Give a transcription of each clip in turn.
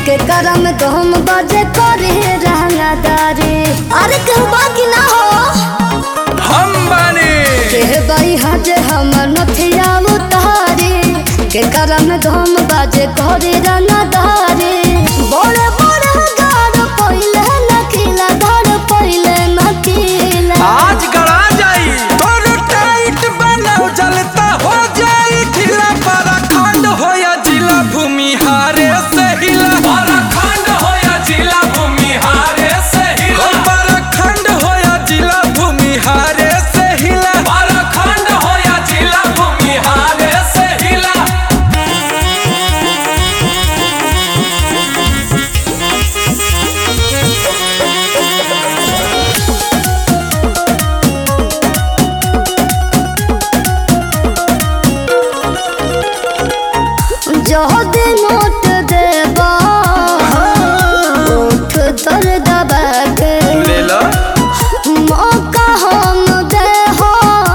के करम गम बजे करे रहंगादारी अरे कहू बाकी ना हो हम बानी के बाई हजे हमर नथिया उतारी के करम गम बजे करे रहंगादारी बड़े बड़े गाड़ पहिले नकीला गाड़ पहिले नकीला आज गड़ा जाई तोर टाइट बनाओ जलता हो जाई ढीला पराखंड होया जिला भूमि हारे से हिला पराखंड होया जिला भूमि हारे से हिला पराखंड होया जिला भूमि हारे से हिला पराखंड होया जिला भूमि हारे से हिला जहद नोट देबा उठ तर दबा के ले लो मौका हम दे हो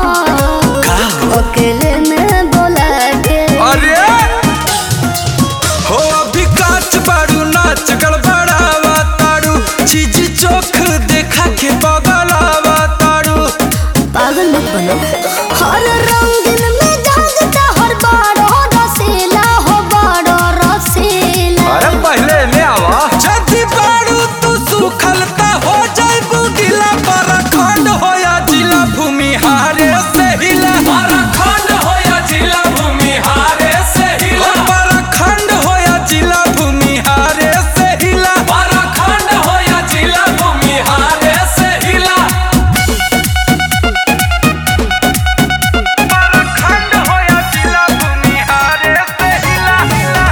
अकेले में बोला के अरे हो अभी काच बारू नाच गड़बड़ावा तारू चीज चोख देखा के बगलावा तारू पागल मत बनो हर रंगीन में जागता हर बारो रसीला हो बारो रसीला अरे पहले ले आवा जदी बारू तू सुखलता हो जाइबू गिला परखंड होया जिला भूमि हारे से हिला परखंड होया जिला भूमि हारे से हिला परखंड होया जिला भूमि हारे से हिला परखंड होया जिला भूमि हारे से हिला परखंड होया जिला भूमि हारे से हिला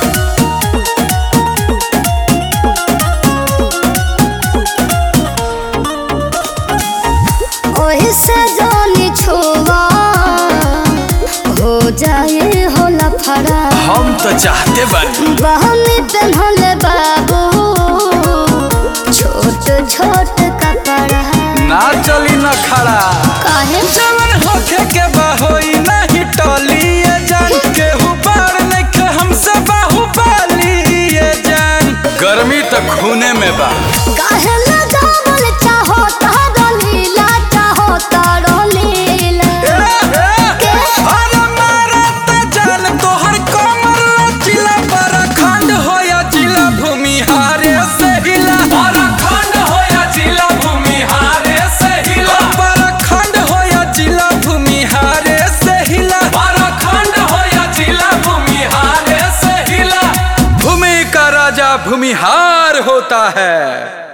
ओही से जानी छुआ हो जाए हो लफड़ा हम तो चाहते बानी बहनी पहनले बाबू छोट छोट कपड़ा ना चली न खड़ा काहे जवन होखे के बहोई नहीं टली ये जान केहू बार नइखे हमसे बाहुबली ये जान गर्मी तो खूने में बा काहे लगावल चाहो तारो लीला चाहो तारो लीला अरे मारा त जान तोहर कमर लचिला परखंड होया जिला भूमि हारे से हिला परखंड होया जिला भूमि हारे से हिला परखंड होया जिला भूमि हारे से हिला परखंड होया जिला भूमि हारे से हिला भूमि का राजा भूमिहार होता है